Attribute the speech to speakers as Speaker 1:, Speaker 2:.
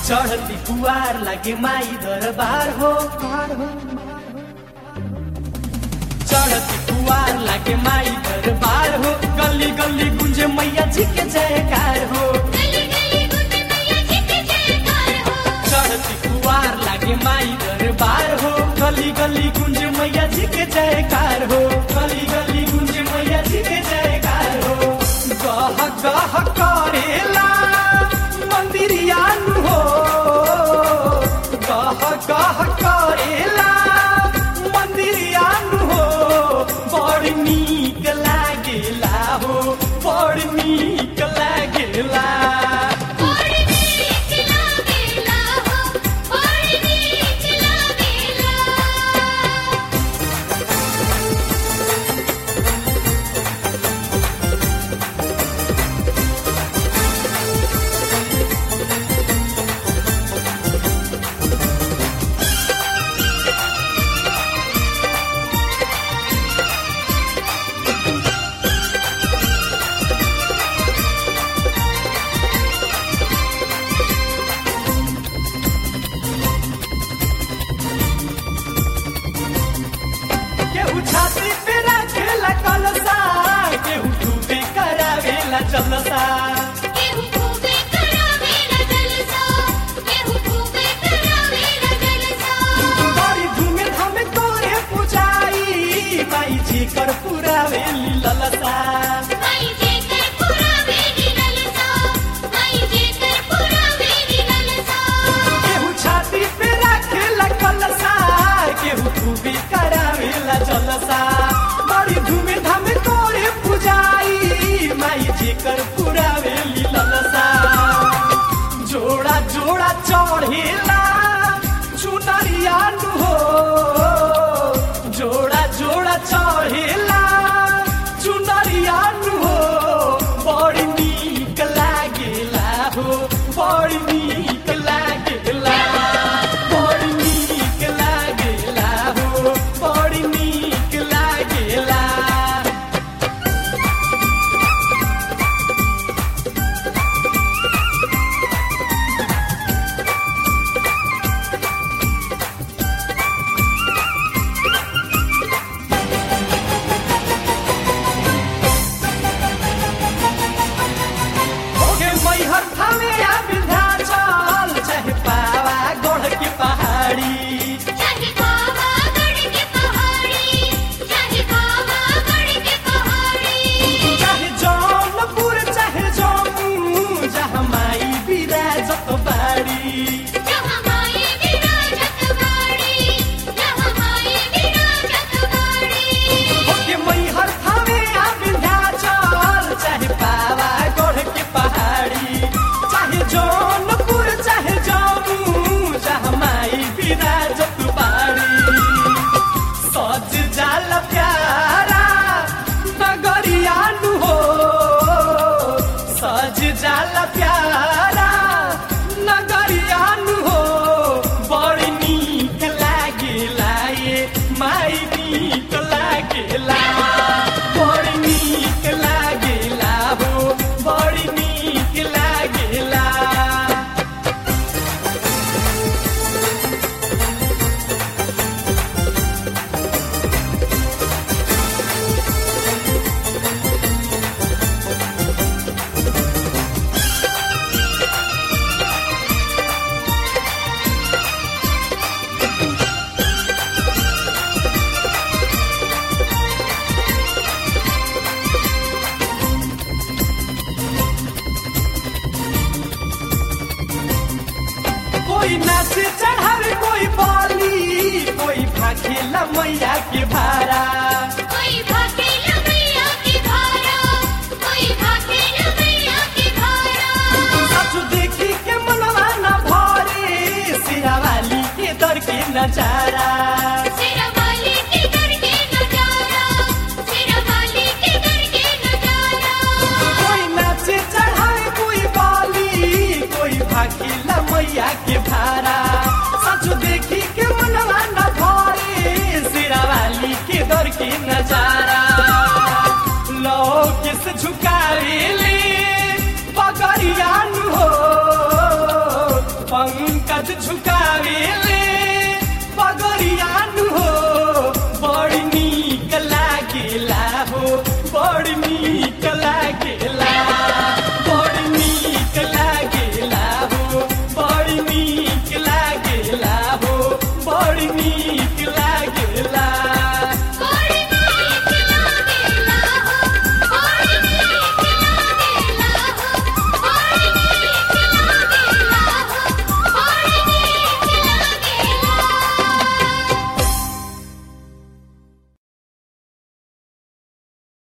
Speaker 1: चढ़ती कुआर लागे माई दरबार हो चढ़ती कुआर लागे माई दरबार हो गली गली गुंजे मैया जी के जयकार हो
Speaker 2: गली गली गुंज मैया जी के जयकार हो
Speaker 1: चढ़ती कुआर लागे माई दरबार हो गली गली गुंज मैया जी के जयकार हो गली गली गुंज मैया जी के जयकार हो गह गह करेला मंदिरिया नु हो गह गह करेला मंदिरिया नु हो बड़ नीक लागेला हो बड़ नीक लागेला
Speaker 2: और नीच लागेला हो और नीच लागेला
Speaker 1: केहू छाती पे रखेला कलसा केहू डूबे करावेला जलसा
Speaker 2: केहू खूबे करावेला जलसा केहू खूबे करावेला जलसा
Speaker 1: बड़ी धूमे धामे तोरे पुजाई माई जी कर पुरावेली ललसा
Speaker 2: माई जेकर पुरावेली ललसा माई जेकर पुरावेली ललसा
Speaker 1: केहू छाती पे रखेला कलसा केहू डूबे करावेला जलसा बड़ी धूमे धामे तोरे पुजाई माई जी कर पुरावेली ललसा जोड़ा जोड़ा चढ़ेला चुनरिया नु हो जोड़ा जोड़ा चढ़ेला चुनरिया नु हो बड़ी नीक लागेला हो बड़ी नीक लागेला बड़ी नीक लागेला हो बड़ी नीक लागेला ओगे मैहर थामे या विंध्याचल चाहे पावा गढ़ के पहाड़ी
Speaker 2: चाहे बाबा गढ़ के पहाड़ी चाहे बाबा गढ़ के पहाड़ी
Speaker 1: चाहे जौनपुर चाहे जम्मू जहाँ माई विराजत बाड़ी
Speaker 2: जहाँ माई विराजत बाड़ी जहाँ माई विराजत बाड़ी
Speaker 1: ओगे मैहर थामे या विंध्याचल चाहे पावा गढ़ के पहाड़ी चाहे जौनपुर चाहे जम्मू जहाँ माई विराजत बाड़ी सज जाल प्यारा नगरिया नु हो सज जाल प्यारा नगरिया नु हो बड़ी नीक लागेला ये माई नीक लागेला बड़ी नीक लागेला हो बड़ी नीक लागेला कोई नाच चढ़ावे कोई बाली कोई भाखेला मैया के भारा
Speaker 2: कोई भागेला मैया की धारा कोई भागेला मैया की धारा
Speaker 1: सचु देखी के मनवा न भरे सिरा वाली के दर के नजारा
Speaker 2: सिरा वाली के दर के नजारा सिरा वाली के दर के नजारा
Speaker 1: कोई नाच चढ़ावे कोई बाली कोई भाखेला मैया के भारा सचु देखी के मनवा न भरे सिरा वाली के दर के नजारा लो किस झुकावे ले पगड़िया नु हो पंग सूरज झुकावे